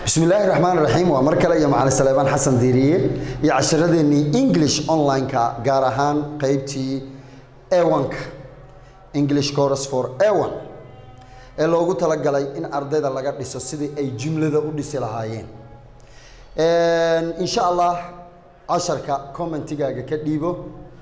bismi illaahi raxmaan raxiim waa mar kale iyo macalin saleebaan xasan diiriye iyo casharadeenii english online-ka gaar ahaan qeybtii ewanka english course for ewan ee loogu talagalay in ardayda laga dhiso sidii ay jumlada u dhisi lahaayeen insha allah casharka commentigaaga ka dhiibo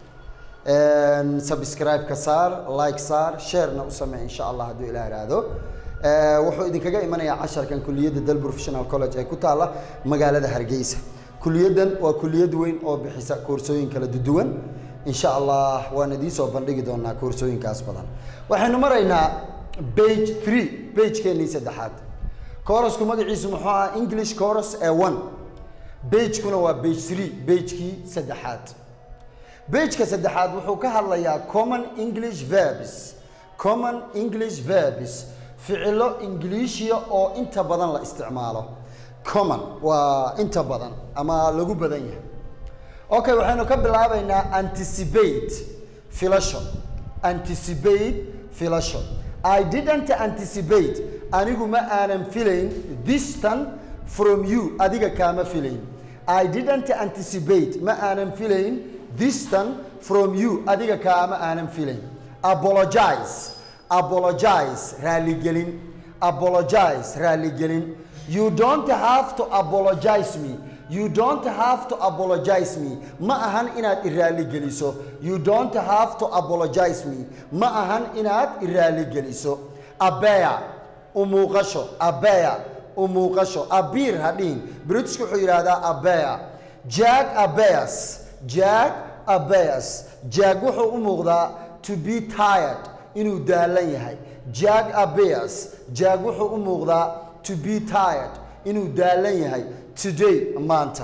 subscribe-ka saar like saar sharena u samee insha allah hadduu ilaah iraahdo wuxuu idinkaga imanayaa casharkan kuliyadda dal professional college ee ku taalla magaalada hargeysa kuliyaddan waa kuliyad weyn oo bixisa koorsooyin kala duwan insha allah waan idiin soo bandhigi doonaa koorsooyinkaas badan waxaynu maraynaa page three pagekeenii saddexaad koorasku magaciisu muxuu ahaa english course ee one bagekuna waa page three bagekii saddexaad bageka saddexaad wuxuu ka hadlayaa common english verbs common english verbs ficilo ingiliishiya oo inta badan la isticmaalo common waa inta badan ama lagu badan yahay okay waxaynu ka bilaabaynaa anticipate filasho anticipate filasho i didn't anticipate anigu ma aanan filayn distan from you adiga kaama filayn i didn't anticipate ma aanan filayn distan from you adiga kaama aanan filayn apologize apologize raaligelin apologize raaligelin you don't have to apologize me you don't have to apologize me ma ahan inaad iraaligeliso you don't have to apologize me ma ahan inaad iraaligeliso abeya umuuqasho abeya umuuqasho abiir hadhihin britishku wuxuu yidhaahdaa abeya jack abeyas jack abeyas jack wuxuu u muuqdaa to be tired inuu daalan yahay jack abeas jack wuxuu u muuqdaa to be tired inuu daalan yahay today maanta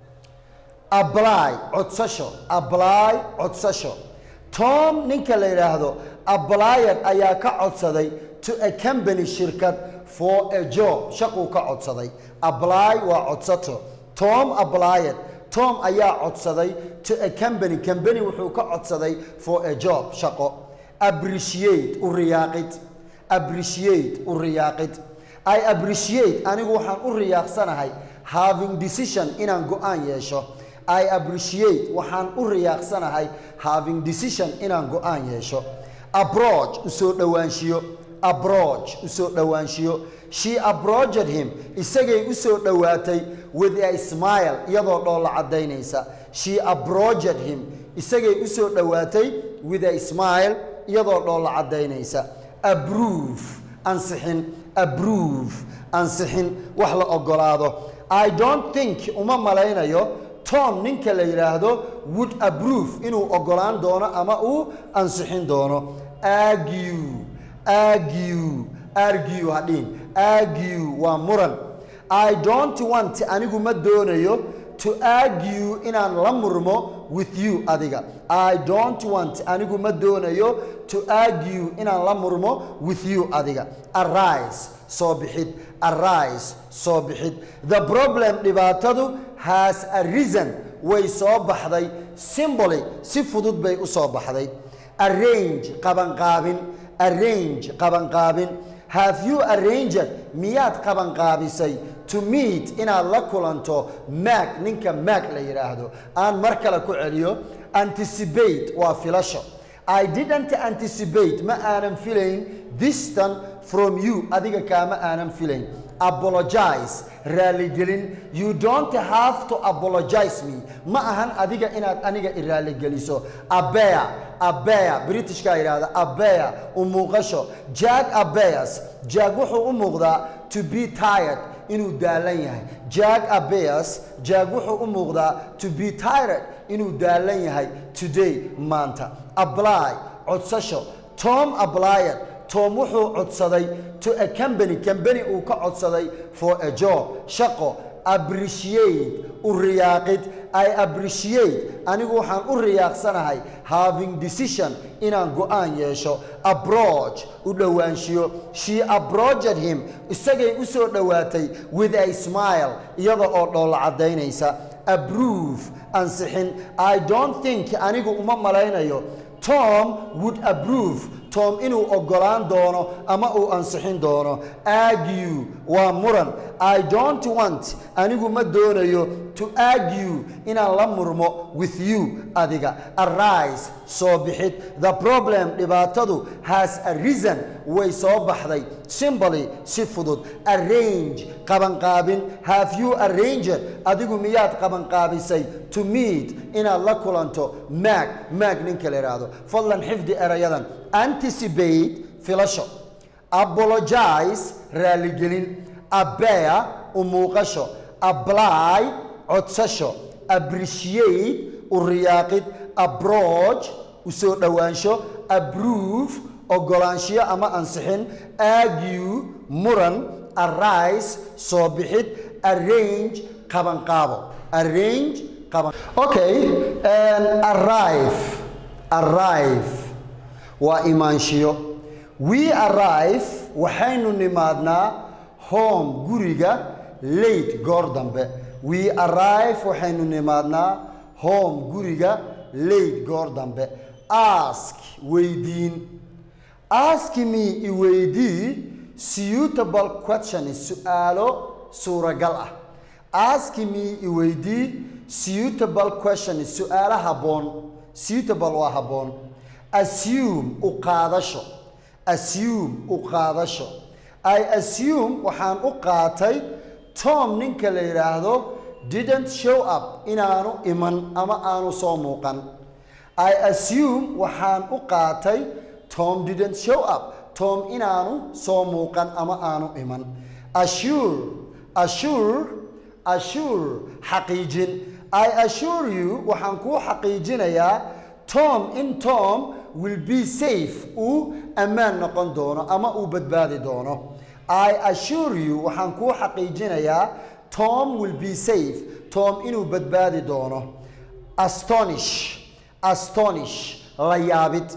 ably codsasho ably codsasho tom ninka la yidhaahdo ablyad ayaa ka codsaday to a company shirkad for a job shaquu ka codsaday ably waa codsato tom ablyad tom ayaa codsaday to a company company wuxuu ka codsaday for a job shaqo appreciate u riyaaqid appreciate u riyaaqid i appreciate anigu waxaan u riyaaqsanahay having decision inaan go-aan yeesho i appreciate waxaan u riyaaqsanahay having decision inaan go-aan yeesho approach usoo dhowaanshiyo approach usoo dhowaanshiyo she approached him isagay usoo dhowaatay with a smile iyadoo dhoolla caddaynaysa she approached him isagay usoo dhowaatay with a smile iyadoo dhoolla caddaynaysa abrove ansixin abrove ansixin wax la ogolaado i don't think uma malaynayo tom ninka la yidhaahdo would abrove inuu ogolaan doono ama uu ansixin doono argue argue argue hadhiin argue waa muran i don't want anigu ma doonayo to argue inaan la murmo with you adiga i don't want anigu ma doonayo to argue inaan la murmo with you adiga arise soo bixid arise soo bixid the problem dhibaatadu has arisen way soo baxday simboly si fudud bay u soo baxday arrange qabanqaabin arrange qabanqaabin have you arranged miyaad qabanqaabisay to meet inaad la kulanto mac ninka mac la yidhaahdo aan mar kale ku celiyo anticipate waa filasho i didn't anticipate ma aanan filayn distan from you adiga kaama aanan filayn apologize raaligelin you don't have to apologize me ma ahan adiga inaad aniga iraaligeliso abeya abeya britishkaa yidhahda abeya u muuqasho jack abeyas jack wuxuu u muuqdaa to be tired inuu daalan yahay jack abeyas jack wuxuu u muuqdaa to be tired inuu daalan yahay today maanta ably codsasho tom ablyad tom wuxuu codsaday to a company company uu ka codsaday for a job shaqo appreciate u riyaaqid i appreciate anigu waxaan u riyaaqsanahay having decision inaan go-aan yeesho approach u dhowaanshiyo she approached him isagay u soo dhowaatay with a smile iyada oo dhoolla caddaynaysa approve ansixin i don't think anigu uma malaynayo tom would approve tom inuu ogolaan doono ama uu ansixin doono argue waa muran i don't want anigu ma doonayo to argue inaan la murmo with you adiga arise soo bixid the problem dhibaatadu has arisen way soo baxday simply si fudud arrange qabanqaabin have you arranged adigu miyaad qabanqaabisay to meet inaad la kulanto maag maag ninka la yidhaahdo fadlan xifdi erayadan anticipate filasho apologize raaligelin abear u muuqasho apply codsasho appreciate u riyaaqid approach u soo dhowaansho approve ogolaanshiyo ama ansixin argue muran arise soo bixid arrange qabanqaabo arrange qaban okay arrive arrive waa imaanshiyo we arrive waxaynu nimaadnaa home guriga late goor dambe we arrive waxaynu nimaadnaa home guriga late goor dambe ask weydiin ask me i weydii suitable questions su-aalo suuragal ah ask me i weydii suitable questions su-aalo habboon suitable waa habboon assume u qaadasho assume u qaadasho i assume waxaan u qaatay tom ninka la yidhaahdo didn't show up inaanu iman ama aanu soo muuqan i assume waxaan u qaatay tom didn't show up tom inaanu soo muuqan ama aanu iman assure assure assure xaqiijin i assure you waxaan kuu xaqiijinayaa tom in tom will be safe uu ammaan noqon doono ama uu badbaadi doono i assure you waxaan kuu xaqiijinayaa tom will be safe tom inuu badbaadi doono astonish astonish la yaabid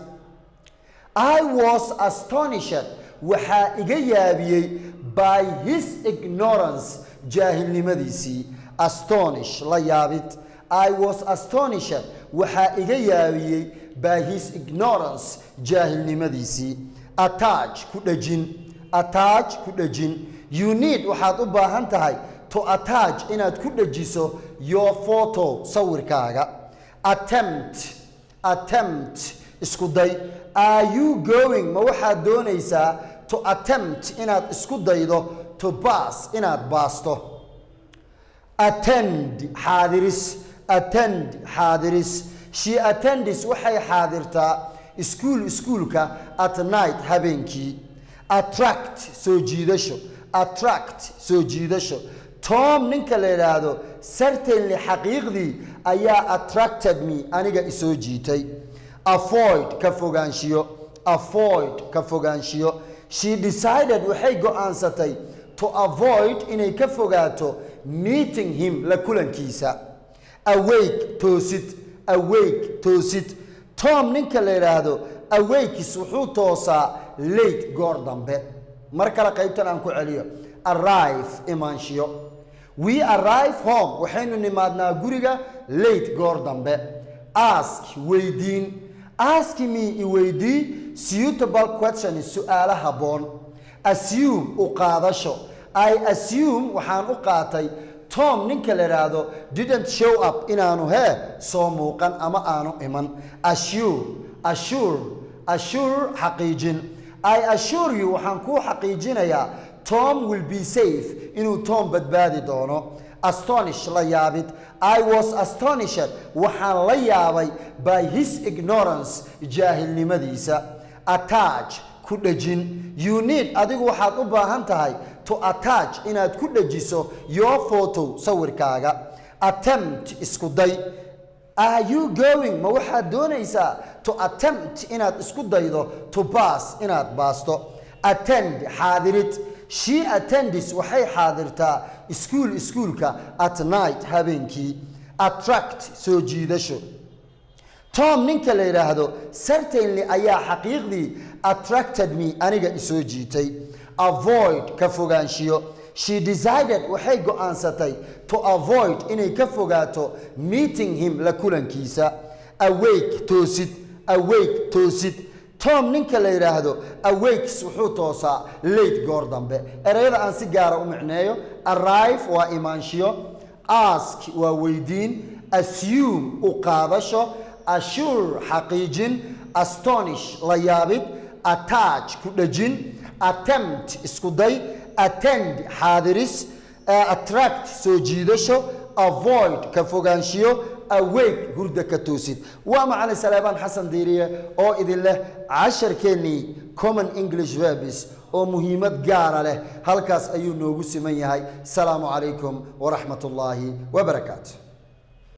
i was astonished waxaa iga yaabiyey by his ignorance jaahilnimadiisii astonish la yaabid i was astonished waxaa iga yaabiyey by his ignorance jaahilnimadiisii attach ku dhejin attach ku dhejin you need waxaad u baahan tahay to attach inaad ku dhejiso your photo sawirkaaga attempt attempt isku day are you going ma waxaad doonaysaa to attempt inaad isku daydo to bass inaad baasto attend xaadiris attend xaadiris she attendis waxay xaadirtaa iskuul iskuulka at night habeenkii attract soo jiidasho attract soo jiidasho tom ninka la yidhaahdo certainly xaqiiqdii ayaa attracted me aniga isoo jiitay avoid ka fogaanshiyo avoid ka fogaanshiyo she decided waxay go-aansatay to avoid inay ka fogaato meeting him la kulankiisa awake toosid awake toosid tom ninka la yidhaahdo awakis wuxuu toosaa late goor dambe mar kale qaybtan aan ku celiyo arrive imaanshiyo we arrive home waxaynu nimaadnaa guriga late goor dambe ask weydiin ask me i weydii suitable question su-aalo habboon assume u qaadasho i assume waxaan u qaatay tom ninka la yidhaahdo didn't show up inaanu hee soo muuqan ama aanu iman assure assure assure xaqiijin i assure you waxaan kuu xaqiijinayaa tom will be safe inuu tom badbaadi doono astonish la yaabid i was astonished waxaan la yaabay by his ignorance jaahilnimadiisa attach ku dhejin you need adigu waxaad u baahan tahay to attach inaad ku dhejiso your photo sawirkaaga attempt isku day are you going ma waxaad doonaysaa to attempt inaad isku daydo to bass inaad baasto attend xaadirid she attendis waxay xaadirtaa iskuul iskuulka at night habeenkii attract soo jiidasho tom ninka la yidhaahdo certainly ayaa xaqiiqdii attracted me aniga isoo jiitay avoid ka fogaanshiyo she decided waxay go-aansatay to avoid inay ka fogaato meeting him la kulankiisa awake toosid awake toosid tom ninka la yidhaahdo awakes wuxuu toosaa late goor dambe ereyada aan si gaara u micneeyo arrive waa imaanshiyo ask waa weydiin assume u qaadasho assure xaqiijin astonish la yaabid attach ku dhejin attempt isku day attend xaadiris attract soo jiidasho avoid ka fogaanshiyo awake hurda ka toosid waa macalin saleebaan xasan diiriye oo idin leh casharkeennii common english verbs oo muhiimad gaara leh halkaas ayuu noogu siman yahay asalaamu calaykum waraxmat ullaahi wabarakaatu